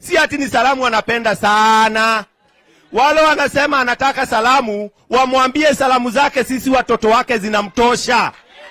si ati ni salamu anapenda sana. Wale wanasema anataka salamu, wamwambie salamu zake sisi watoto wake zinamtosha.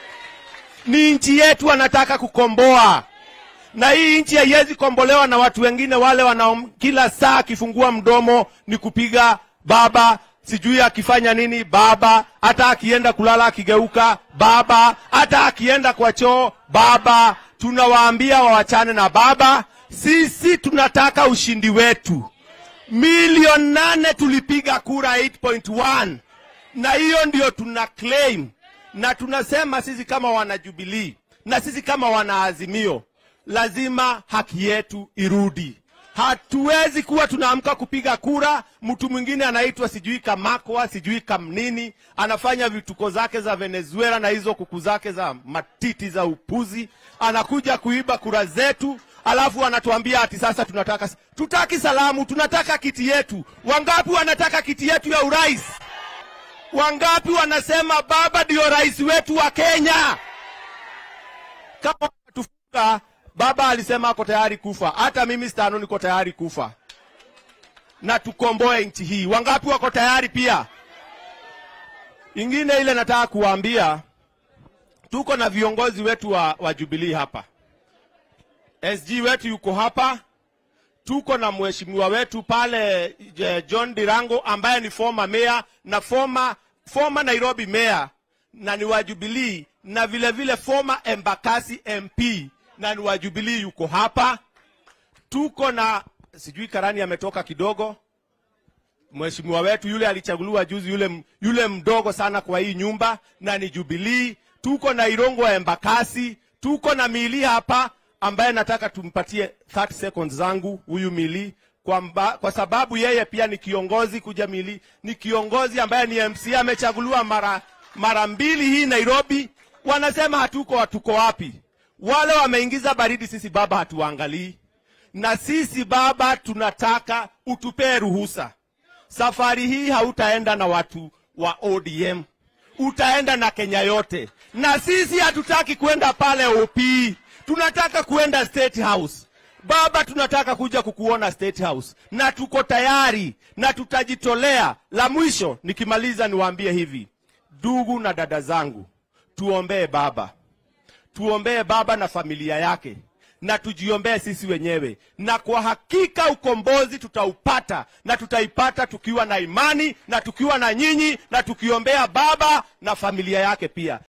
Ni nchi yetu anataka kukomboa, na hii nchi haiwezi kombolewa na watu wengine wale wana kila saa akifungua mdomo ni kupiga baba, sijui akifanya nini baba, hata akienda kulala akigeuka baba, hata akienda kwa choo baba. Tunawaambia wawachane na baba. Sisi tunataka ushindi wetu. Milioni nane tulipiga kura 8.1 na hiyo ndio tuna claim na tunasema sisi kama wanajubilii na sisi kama wanaazimio, lazima haki yetu irudi. Hatuwezi kuwa tunaamka kupiga kura, mtu mwingine anaitwa sijui Kamakwa sijui Kamnini, anafanya vituko zake za Venezuela na hizo kuku zake za matiti za upuzi, anakuja kuiba kura zetu, alafu anatuambia ati sasa tunataka tutaki salamu, tunataka kiti yetu. Wangapi wanataka kiti yetu ya urais? Wangapi wanasema baba ndio rais wetu wa Kenya? Kama tufunga, baba alisema ako tayari kufa, hata mimi Stano niko tayari kufa na tukomboe nchi hii. Wangapi wako tayari pia? Ingine ile nataka kuwaambia, tuko na viongozi wetu wa, wa Jubilee hapa. SG wetu yuko hapa, tuko na mheshimiwa wetu pale eh, John Dirango ambaye ni former mayor na former, former Nairobi mayor na ni wa Jubilee na vile vile former Embakasi MP na ni wa Jubilee yuko hapa. Tuko na sijui Karani ametoka kidogo, mheshimiwa wetu yule alichaguliwa juzi, yule, yule mdogo sana kwa hii nyumba na ni Jubilee. Tuko na Irongo wa Embakasi, tuko na Mili hapa ambaye nataka tumpatie 30 seconds zangu huyu Mili kwa, mba, kwa sababu yeye pia ni kiongozi kuja Mili ni kiongozi ambaye ni MC amechaguliwa mara mara mbili hii Nairobi. Wanasema hatuko hatuko wapi? Wale wameingiza baridi, sisi baba hatuangalii, na sisi baba tunataka utupee ruhusa. Safari hii hautaenda na watu wa ODM, utaenda na Kenya yote, na sisi hatutaki kwenda pale OP, tunataka kuenda State House. Baba, tunataka kuja kukuona State House na tuko tayari na tutajitolea. La mwisho nikimaliza, niwaambie hivi, ndugu na dada zangu, tuombee baba, tuombee baba na familia yake na tujiombee sisi wenyewe, na kwa hakika ukombozi tutaupata, na tutaipata tukiwa na imani na tukiwa na nyinyi na tukiombea baba na familia yake pia.